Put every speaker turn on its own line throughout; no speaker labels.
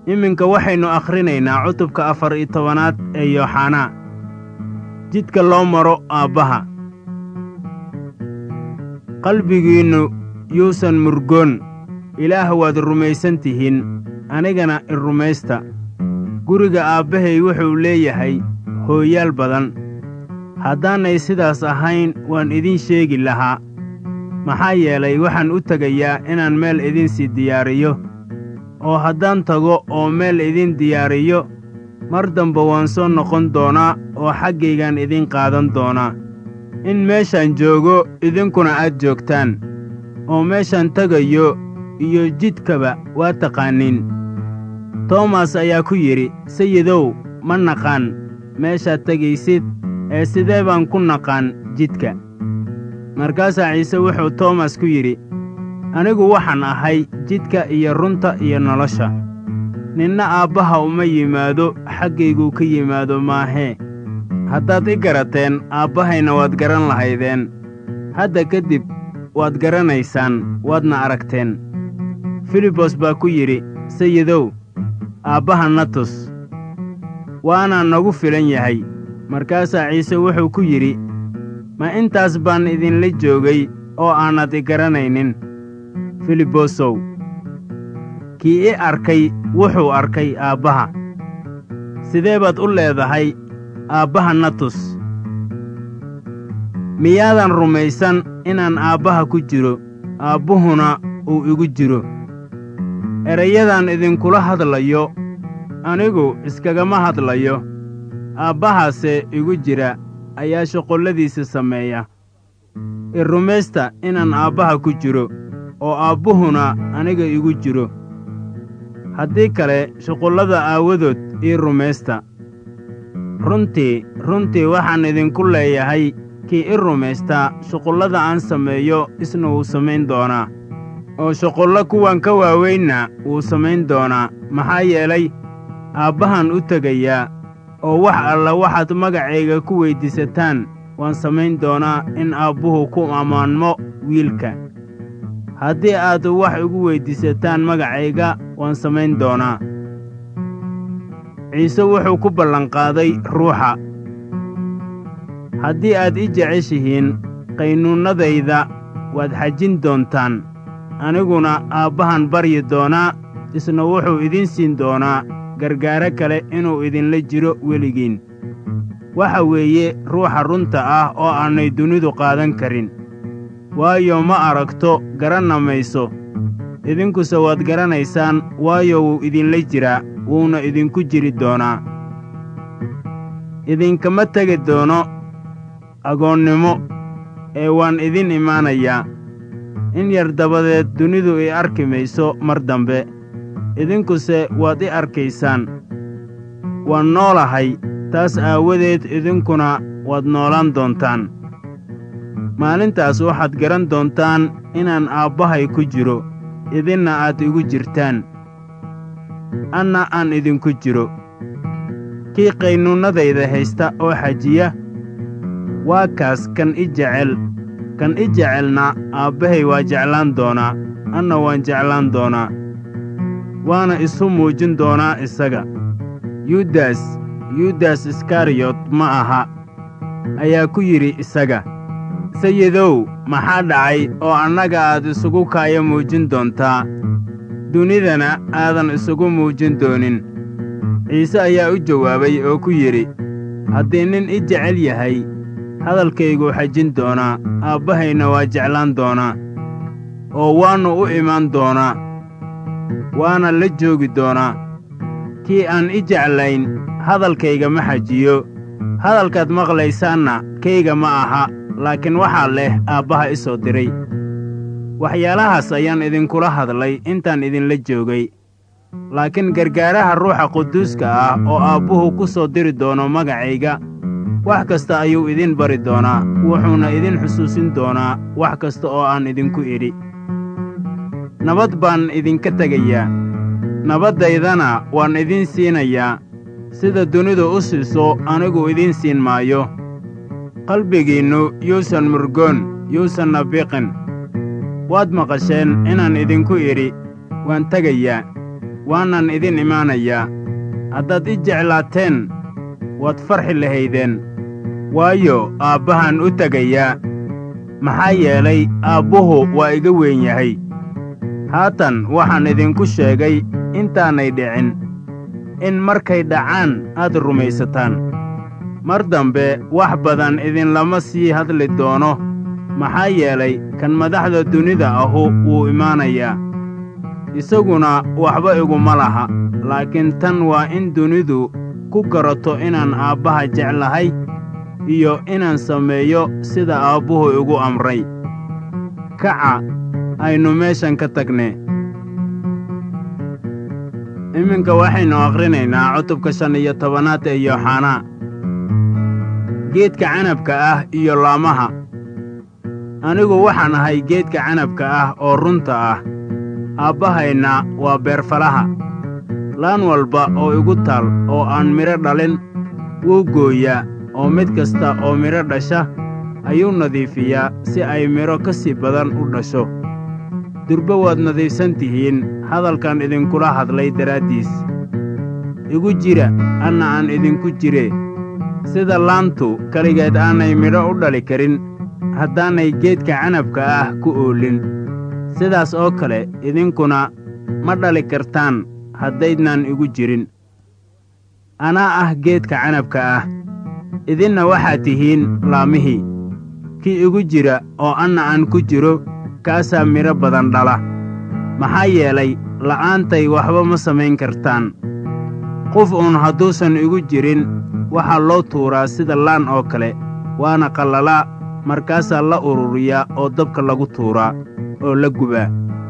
iminka waxaynu akhrinaynaa cutubka afar iyo tobanaad ee yooxanaa jidka loo maro aabbaha qalbigiinnu yuusan murgoon ilaah waad rumaysan tihiin anigana i rumaysta guriga aabbahay wuxuu leeyahay hooyaal badan haddaanay sidaas ahayn waan idiin sheegi lahaa maxaa yeelay waxaan u tegayaa inaan meel idinsii diyaariyo oo haddaan tago oo meel idiin diyaariyo mar dambe waan soo noqon doonaa oo xaggaygaan idiin qaadan doonaa in meeshaan joogo idinkuna aad joogtaan oo meeshaan tegayo iyo jidkaba waa taqaaniin toomas ayaa ku yidhi sayidow ma naqaan meeshaad tegaysid ee sidee baan ku naqaan jidka markaasaa ciise wuxuu toomas ku yidhi anigu waxaan ahay jidka iyo runta iyo nolosha ninna aabbaha uma yimaado xaggayguu ka yimaado maahee haddaad i garateen aabbahayna waad garan lahaydeen hadda kadib waad garanaysaan waadna aragteen filibos baa ku yidhi sayidow aabbaha na tus waana nagu filan yahay markaasaa ciise wuxuu ku yidhi ma intaas baan idinla joogay oo aanad i garanaynin filibosow kii i arkay wuxuu arkay aabbaha sidee baad u leedahay aabbaha na tus miyaadan rumaysan inaan aabbaha ku jiro aabbuhuna uu igu jiro erayadan idinkula hadlayo anigu iskagama hadlayo aabbahaase igu jira ayaa shuqulladiisa sameeya i rumaysta inaan aabbaha ku jiro oo aabbuhuna aniga igu jiro haddii kale shuqullada aawadood ii rumaysta runtii runtii waxaan idinku leeyahay kii i rumaystaa shuqullada aan sameeyo isna wuu samayn doonaa oo shuqullo kuwan ka waaweynna wuu samayn doonaa maxaa yeelay aabbahan u tegayaa oo wax alla waxaad magacayga ku weyddiisataan waan samayn doonaa in aabbuhu ku ammaanmo wiilka haddii aad wax igu weyddiisataan magacayga waan samayn doonaa ciise wuxuu ku ballanqaaday ruuxa haddii aad i jeceshihiin qaynuunnadayda waad xajin doontaan aniguna aabbahan baryi doonaa isna wuxuu idiin siin doonaa gargaaro kale inuu idinla jiro weligiin waxa weeye ruuxa runta ah oo aanay dunidu qaadan karin waayo ma aragto garanna mayso idinkuse waad garanaysaan waayo wuu idinla jiraa wuuna idinku jiri doonaa idinkama tegi doono agoonnimo ee waan idin imaanayaa in yar dabadeed dunidu i arki mayso mar dambe idinkuse waad i arkaysaan waan noolahay taas aawadeed idinkuna waad noolaan doontaan maalintaas waxaad garan doontaan inaan aabbahay ku jiro idinna aad igu jirtaan anna aan idinku jiro kii qaynuunnadayda haysta oo xajiya waa kaas kan i jecel kan i jecelna aabbahay waa jeclaan doonaa anna waan jeclaan doonaa waana isu muujin doonaa isaga yudas yudas iskariyot ma aha ayaa ku yidhi isaga sayidow maxaa dhacay oo annaga aad isugu kaayo muujin doontaa dunidana aadan isugu muujin doonin ciise ayaa u jawaabay oo ku yidhi haddii nin i jecel yahay hadalkayguu xajin doonaa aabbahayna waa jeclaan doonaa oo waannu u imaan doonaa waana la joogi doonaa kii aan i jeclayn hadalkayga ma xajiyo hadalkaad maqlaysaanna kayga ma aha laakiin waxaa leh aabbaha i soo diray waxyaalahaas ayaan idinkula hadlay intaan idinla joogay laakiin gargaaraha ruuxa quduuska ah oo aabbuhu ku soo diri doono magacayga wax kasta ayuu idin bari doonaa wuxuuna idin xusuusin doonaa wax kasta oo aan idinku idhi nabad baan idinka tegayaa nabaddaydana waan idiin siinayaa sida dunidu u siiso anigu idiin siin maayo qalbigiinnu yuusan murgoon yuusanna biqin waad maqasheen inaan idinku idhi waan tegayaa waanan idin imaanayaa haddaad i jeclaateen waad farxi lahaydeen waayo aabbahaan u tegayaa maxaa yeelay aabbuhu waa iga weyn yahay haatan waxaan idinku sheegay intaanay dhicin in markay dhacaan aad rumaysataan mar dambe wax badan idinlama sii hadli doono maxaa yeelay kan madaxda dunida ahu wuu imaanayaa isaguna waxba iguma laha laakiin tan waa in dunidu ku garato inaan aabbaha jeclahay iyo inaan sameeyo sida aabbuhu igu amray kaca aynu meeshan ka tagne iminka waxaynu akhrinaynaa cutubka shan iyo tobanaad ee yooxanaa geedka canabka ah iyo laamaha anigu waxaan ahay geedka canabka ah oo runta ah aabbahayna waa beerfalaha laan walba oo igu taal oo aan midho dhalin wuu gooyaa oo mid kasta oo midho dhasha ayuu nadiifiyaa si ay midho ka sii badan u dhasho durbe waad nadiifsan tihiin hadalkan idinkula hadlay daraaddiis igu jira anna aan idinku jire sida laantu keligeed aanay midho u dhali karin haddaanay geedka canabka ah ku oolin sidaas oo kale idinkuna ma dhali kartaan haddaydnaan igu jirin anaa ah geedka canabka ah idinna waxaad tihiin laamihii kii igu jira oo anna aan ku jiro kaasaa midho badan dhala maxaa yeelay la'aantay waxba ma samayn kartaan qof uun hadduusan igu jirin waxaa loo tuuraa sida laan oo kale waana qallalaa markaasaa la ururiyaa oo dabka lagu tuuraa oo la gubaa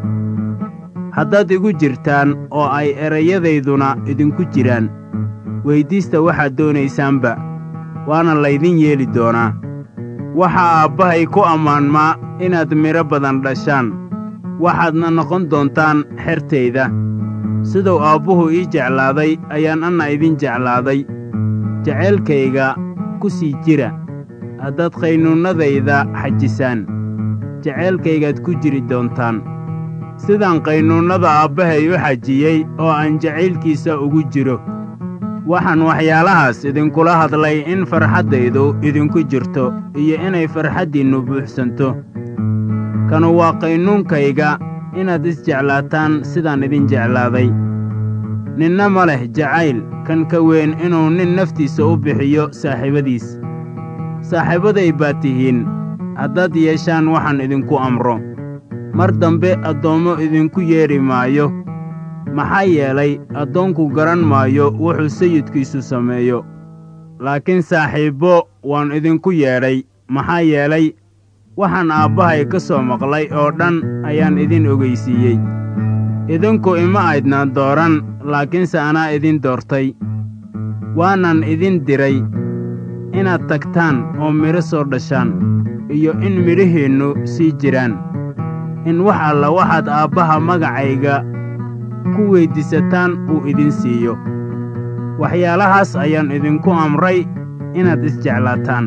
haddaad igu jirtaan oo ay erayadayduna idinku jiraan weyddiista waxaad doonaysaanba waana laydin yeeli doonaa waxaa aabbahay ku ammaanmaa inaad midho badan dhashaan waxaadna noqon doontaan xertayda siduu aabbuhu ii jeclaaday ayaan anna idin jeclaaday jaceylkayga ku sii jira haddaad qaynuunnadayda xajisaan jaceylkaygaad ku jiri doontaan sidaan qaynuunnada aabbahay u xajiyey oo aan jacaylkiisa ugu jiro waxaan waxyaalahaas idinkula hadlay in farxaddaydu idinku jirto iyo inay farxaddiinnu buuxsanto kanu waa qaynuunkayga inaad isjeclaataan sidaan idin jeclaaday ninna ma leh jacayl kan ka weyn inuu nin naftiisa u bixiyo saaxiibadiis saaxiibaday baad tihiin haddaad yeeshaan waxaan idinku amro mar dambe addoommo idinku yeedhi maayo maxaa yeelay addoonku garan maayo wuxuu sayidkiisu sameeyo laakiin saaxiibbo waan idinku yeedhay maxaa yeelay waxaan aabbahay ka soo maqlay oo dhan ayaan idin ogaysiiyey idinku ima aydnaan dooran laakiinse anaa idin doortay waanan idin diray inaad tagtaan oo midho soo dhashaan iyo in midhahiinnu sii jiraan in wax alla waxaad aabbaha magacayga ku weyddiisataan uu idin siiyo waxyaalahaas ayaan idinku amray inaad isjeclaataan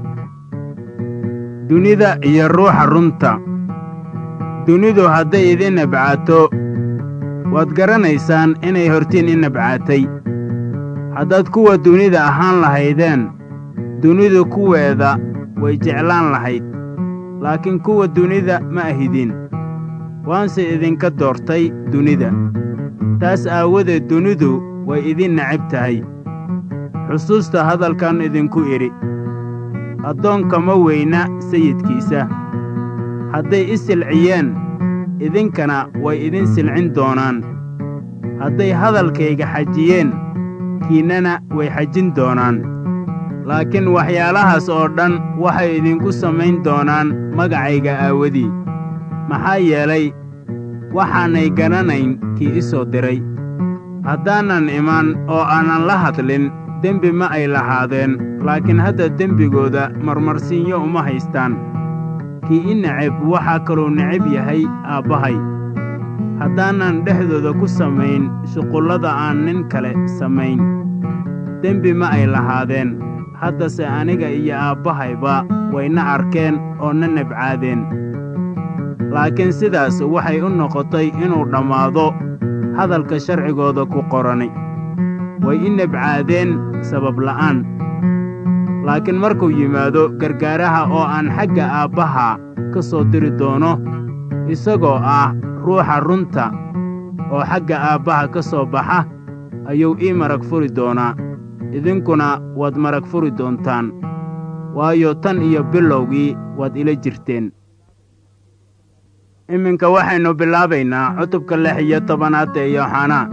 dunida iyo ruuxa runta dunidu hadday idin nabcaato waad garanaysaan inay hortiin i nabcaatay haddaad kuwa dunida ahaan lahaydeen dunidu kuweeda way jeclaan lahayd laakiin kuwa dunida ma ahidin waanse idinka doortay dunida taas aawadeed dunidu way idin necab tahay xusuusta hadalkan idinku idhi addoonka ma weyna sayidkiisa hadday i silciyeen idinkana way idin silcin doonaan hadday hadalkayga xajiyeen kiinnana way xajin doonaan laakiin waxyaalahaas oo dhan waxay idinku samayn doonaan magacayga aawadii maxaa yeelay waxaanay garanayn kii i soo diray haddaanan imaan oo aanan la hadlin dembi ma ay lahaadeen laakiin hadda dembigooda marmarsiinyo uma haystaan kii i neceb waxaa kaluu necab yahay aabbahay haddaanan dhexdooda ku samayn shuqullada aan nin kale samayn dembi ma ay lahaadeen haddase aniga iyo aabbahayba wayna arkeen oo na nebcaadeen laakiin sidaas waxay u noqotay inuu dhammaado hadalka sharcigooda ku qorani way i nebcaadeen sabab la'aan laakiin markuu yimaado gargaaraha oo aan xagga aabbaha ka soo diri doono isagoo ah ruuxa runta oo xagga aabbaha ka soo baxa ayuu ii marag furi doonaa idinkuna waad marag furi doontaan waayo tan iyo bilowgii waad ila jirteen iminka waxaynu bilaabaynaa cutubka lix iyo tobanaad ee yooxanaa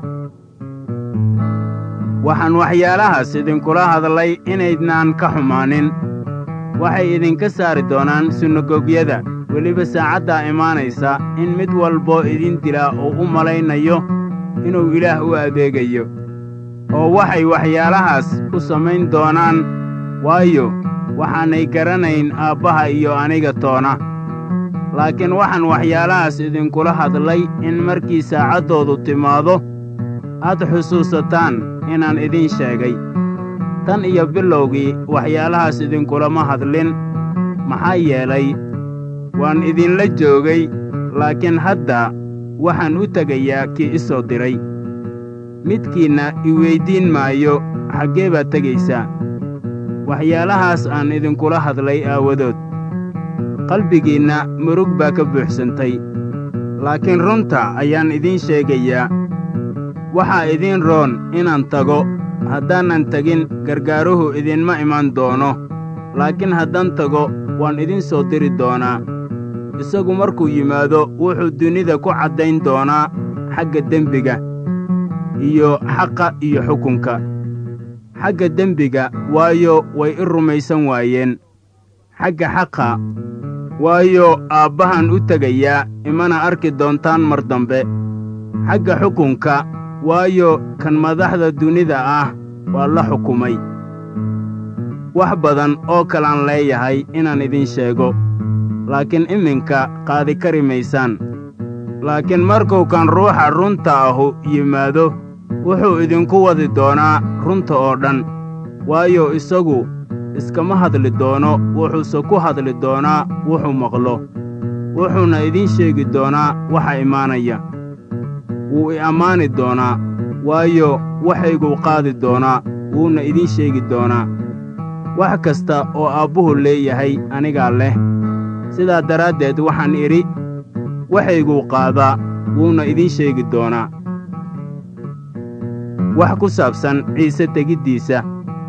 waxaan waxyaalahaas idinkula hadlay inaydnaan ka xumaanin waxay idinka saari doonaan sunagogyada weliba saacaddaa imaanaysa in mid walboo idin dilaa uu u malaynayo inuu ilaah u adeegayo oo waxay waxyaalahaas u samayn doonaan waayo waxaanay garanayn aabbaha iyo aniga toona laakiin waxaan waxyaalahaas idinkula hadlay in markii saacaddoodu timaado aad xusuusataan inaan idiin sheegay tan iyo bilowgii waxyaalahaas idinkulama hadlin maxaa yeelay waan idinla joogay laakiin hadda waxaan u tegayaa kii i soo diray midkiinna i weyddiin maayo xaggee baad tegaysaa waxyaalahaas aan idinkula hadlay aawadood qalbigiinna murug baa ka buuxsantay laakiin runta ayaan idiin sheegayaa waxaa idiin roon inaan tago haddaanan tegin gargaaruhu idinma iman doono laakiin haddaan tago waan idin soo diri doonaa isagu markuu yimaado wuxuu dunida ku caddayn doonaa xagga dembiga iyo xaqa iyo xukunka xagga dembiga waayo way i rumaysan waayeen xagga xaqa waayo aabbahan u tegayaa imana arki doontaan mar dambe xagga xukunka waayo kan madaxda dunida ah waa la xukumay wax badan oo kalaan leeyahay inaan idin sheego laakiin iminka qaadi kari maysaan laakiin markuu kan ruuxa runta ahu yimaado wuxuu idinku wadi doonaa runta oo dhan waayo isagu iskama hadli doono wuxuuse ku hadli doonaa wuxuu maqlo wuxuuna idiin sheegi doonaa waxa imaanaya wuu i ammaani doonaa waayo waxayguu qaadi doonaa wuuna idiin sheegi doonaa wax kasta oo aabbuhu leeyahay anigaa leh sidaa daraaddeed waxaan idhi waxayguu qaadaa wuuna idiin sheegi doonaa wax ku saabsan ciise tegiddiisa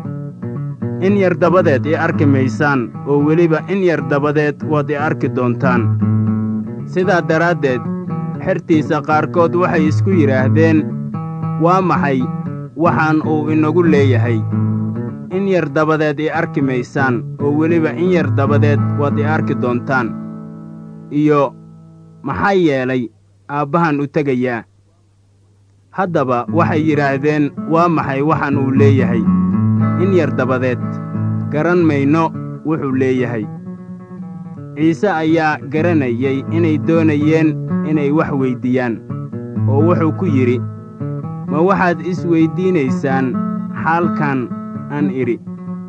in yar dabadeed i arki maysaan oo weliba in yar dabadeed waad i arki doontaan sidaa daraaddeed xertiisa qaarkood waxay isku yidhaahdeen waa maxay waxaan uu inagu leeyahay in yar dabadeed i arki maysaan oo weliba in yar dabadeed waad i arki doontaan iyo maxaa yeelay aabbahan u tegayaa haddaba waxay yidhaahdeen waa maxay waxaan uu leeyahay in yar dabadeed garan mayno wuxuu leeyahay ciise ayaa garanayay inay doonayeen inay wax weyddiiyaan oo wuxuu ku yidhi ma waxaad is weyddiinaysaan xaalkan aan idhi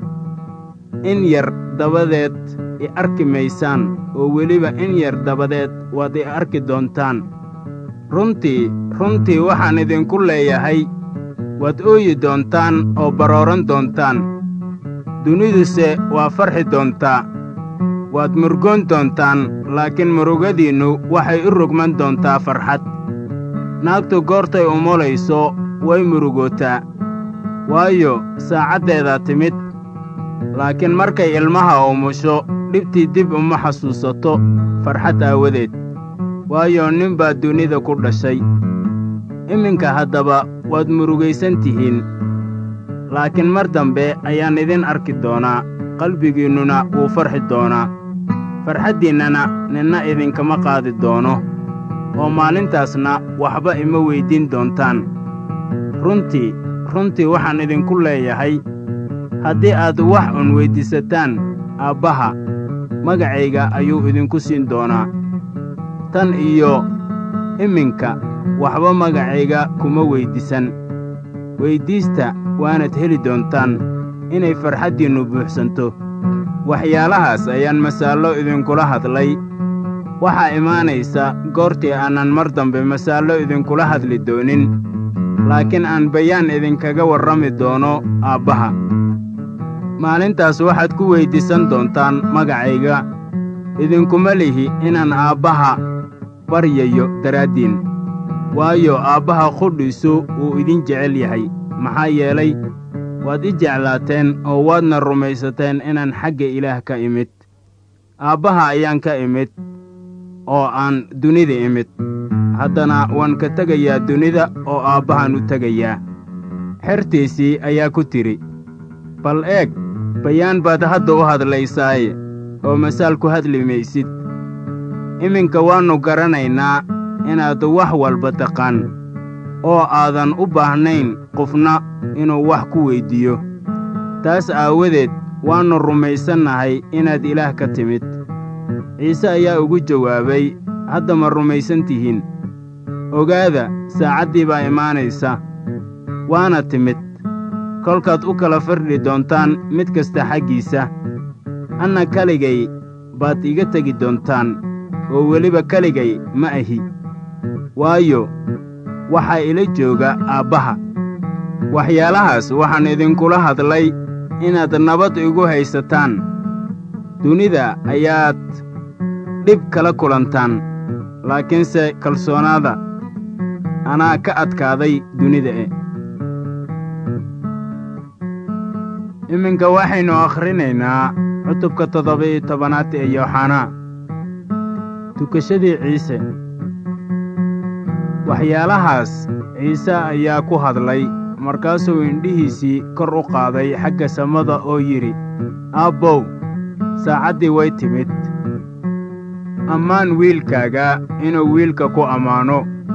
in yar dabadeed i arki maysaan oo weliba in yar dabadeed waad i arki doontaan runtii runtii waxaan idinku leeyahay waad ooyi doontaan oo barooran doontaan duniduse waa farxi doontaa waad murgoon doontaan laakiin murugadiinnu waxay u rogman doontaa farxad naagtu goortay umulayso way murugootaa waayo saacaddeedaa timid laakiin markay ilmaha umusho dhibtii dib uma xasuusato farxad aawadeed waayo nin baa dunida ku dhashay iminka haddaba waad murugaysan tihiin laakiin mar dambe ayaan idin arki doonaa qalbigiinnuna wuu farxi doonaa farxaddiinnana ninna idinkama qaadi doono oo maalintaasna waxba ima weyddiin doontaan runtii runtii waxaan idinku leeyahay haddii aad wax un weyddiisataan aabbaha magacayga ayuu idinku siin doonaa tan iyo iminka waxba magacayga kuma weyddiisan weyddiista waanad heli doontaan inay farxaddiinnu buuxsanto waxyaalahaas ayaan masaallo idinkula hadlay waxaa imaanaysa goortii aanan mar dambe masaallo idinkula hadli doonin laakiin aan bayaan idinkaga warrami doono aabbaha maalintaas waxaad ku weyddiisan doontaan magacayga idinkuma lihi inaan aabbaha baryayo daraaddiin waayo aabbaha qudhiisu wuu idin jecel yahay maxaa yeelay waad i jeclaateen oo waadna rumaysateen inaan xagga ilaah ka imid aabbaha ayaan ka imid oo aan dunida imid haddana waan ka tegayaa dunida oo aabbahaan u tegayaa xertiisii ayaa ku tidhi bal eeg bayaan baad hadda u hadlaysaaye oo masaal ku hadli maysid iminka waannu garanaynaa inaad wax walba taqaan oo aadan u baahnayn qofna inuu wax ku weyddiiyo taas aawadeed waannu rumaysannahay inaad ilaah ka timid ciise ayaa ugu jawaabay hadda ma rumaysan tihiin ogaada saacaddii baa imaanaysa waana timid kolkaad u kala firdhi doontaan mid kasta xaggiisa anna keligay baad iga tegi doontaan oo weliba keligay ma ahi waayo waxaa ila jooga aabbaha waxyaalahaas waxaan idinkula hadlay inaad nabad igu haysataan dunida ayaad dhib kala kulantaan laakiinse kalsoonaada anaa ka adkaaday dunida e iminka waxaynu akhrinaynaa cutubka toddoba-iyo tobanaad ee yooxanaa tukashadii ciise waxyaalahaas ciise ayaa ku hadlay markaasuu indhihiisii kor u qaaday xagga samada oo yidhi aabbow saacaddii way timid ammaan wiilkaaga inuu wiilka ku ammaano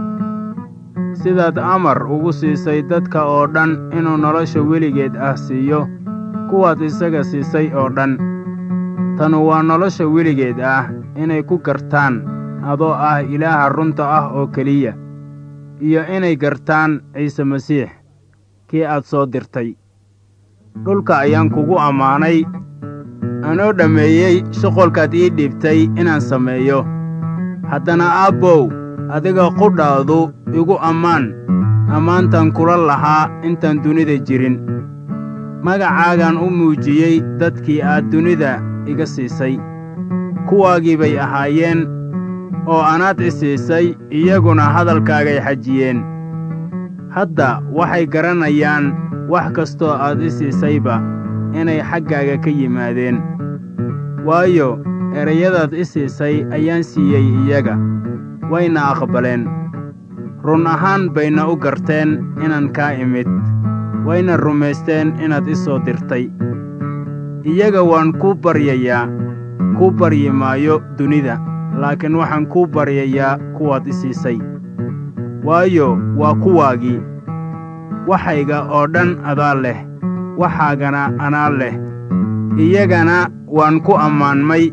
sidaad amar ugu siisay dadka oo dhan inuu nolosha weligeed ah siiyo kuwaad isaga siisay oo dhan tanu waa nolosha weligeed ah inay ku gartaan adoo ah ilaaha runta ah oo keliya iyo inay gartaan ciise masiix kii aad soo dirtay dhulka ayaan kugu ammaanay anoo dhammeeyey shuqolkaad ii dhiibtay inaan sameeyo haddana aabbow adiga qudhaadu igu ammaan ammaantan kula lahaa intaan dunida jirin magacaagaan u muujiyey dadkii aad dunida iga siisay kuwaagii bay ahaayeen oo anaad i siisay iyaguna hadalkaagay xajiyeen hadda waxay garanayaan wax kastoo aad i siisayba inay xaggaaga ka yimaadeen waayo erayadaad i siisay ayaan siiyey iyaga wayna aqbaleen run ahaan bayna u garteen inaan kaa imid wayna rumaysteen inaad i soo dirtay iyaga waan kuu baryayaa kuu baryi maayo dunida laakiin waxaan kuu baryayaa kuwaad i siisay waayo waa kuwaagii waxayga oo dhan adaa leh waxaagana anaa leh iyagana waan ku ammaanmay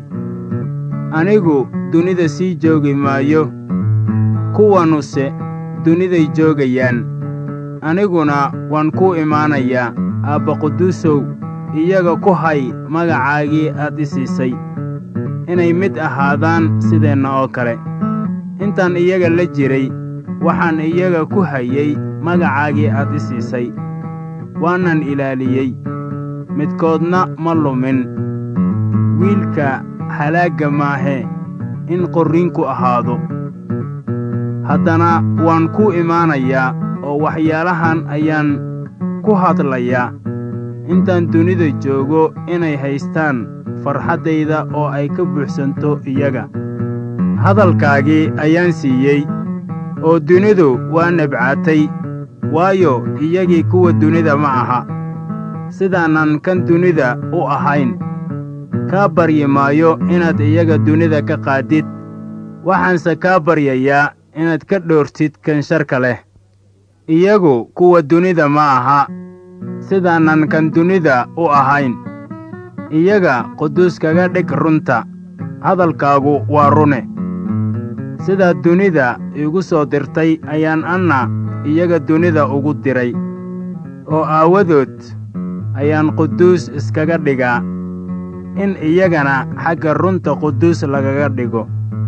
anigu dunida sii joogi maayo kuwanuse duniday joogayaan aniguna waan kuu imaanayaa aabba quduusow iyaga ku hay magacaagii aad i siisay inay mid ahaadaan sideenna oo kale intaan iyaga la jiray waxaan iyaga ku hayey magacaagii aad i siisay waanan ilaaliyey midkoodna ma lumin wiilka halaagga maahee in qorriinku ahaado haddana waan kuu imaanayaa oo waxyaalahan ayaan ku hadlayaa intaan dunida joogo inay haystaan farxaddayda oo ay ka buuxsanto iyaga hadalkaagii ayaan siiyey oo dunidu waa nabcaatay waayo iyagii kuwa dunida ma aha sidaanan kan dunida u ahayn kaa baryi maayo inaad iyaga dunida ka qaadid waxaanse kaa baryayaa inaad ka dhoortid kan sharka leh iyagu kuwa dunida ma aha sidaanan kan dunida u ahayn iyaga quduus kaga dhig runta hadalkaagu waa rune sidaad dunida iigu soo dirtay ayaan anna iyaga dunida ugu diray oo aawadood ayaan quduus iskaga dhigaa in iyagana xagga runta quduus lagaga dhigo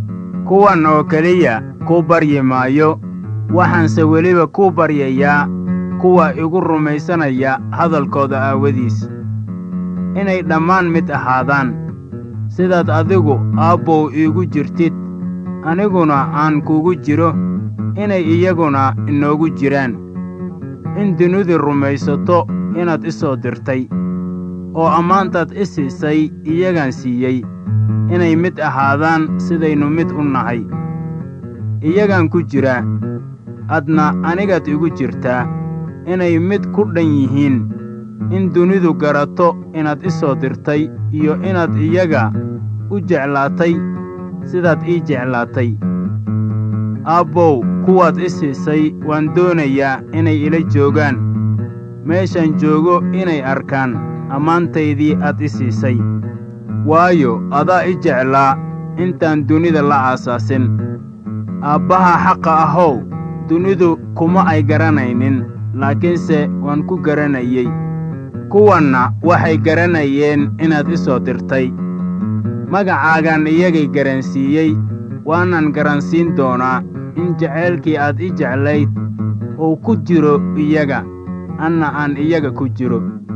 kuwan oo keliya kuu baryi maayo waxaanse weliba kuu baryayaa kuwa igu rumaysanaya hadalkooda aawadiis inay dhammaan mid ahaadaan sidaad adigu aabbow iigu jirtid aniguna aan kuugu jiro inay iyaguna inoogu jiraan in dunidu rumaysato inaad i soo dirtay oo ammaantaad i siisay iyagaan siiyey inay mid ahaadaan sidaynu mid u nahay iyagaan ku jiraa adna anigaad igu jirtaa inay mid ku dhan yihiin in dunidu garato inaad i soo dirtay iyo inaad iyaga u jeclaatay sidaad ii jeclaatay aabbow kuwaad i siisay waan doonayaa inay ila joogaan meeshaan joogo inay arkaan ammaantaydii aad i siisay waayo adaa i jeclaa intaan dunida la aasaasin aabbaha xaqa ahow dunidu kuma ay garanaynin laakiinse waan ku garanayey kuwanna waxay garanayeen inaad i soo dirtay magacaagaan iyagay garansiiyey waanan garansiin doonaa in jacaylkii aad i jeclayd uu ku jiro iyaga anna aan iyaga ku jiro